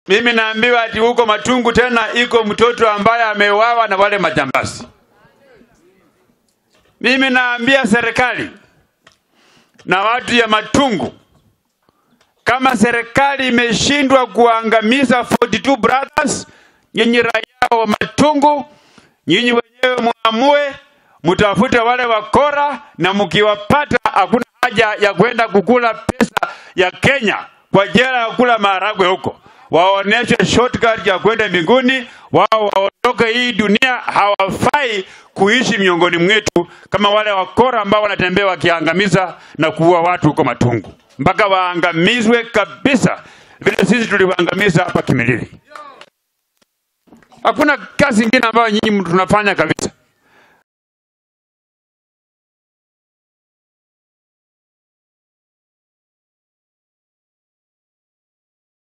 Mimi naambiwa ati huko Matungu tena iko mtoto ambaye ameuawa na wale majambazi. Mimi naambia serikali na watu ya Matungu, kama serikali imeshindwa kuangamiza 42 brothers, nyinyi raia wa Matungu, nyinyi wenyewe muamue, mtafute wale wakora, na mkiwapata, hakuna haja ya kwenda kukula pesa ya Kenya kwa jela ya kula maharagwe huko. Waoneshe shortcut ya kwenda mbinguni, wao waondoke hii dunia. Hawafai kuishi miongoni mwetu kama wale wakora ambao wanatembea wakiangamiza na kuua watu huko Matungu, mpaka waangamizwe kabisa, vile sisi tuliwaangamiza hapa Kimilili. Hakuna kazi ingine ambayo nyinyi tunafanya kabisa.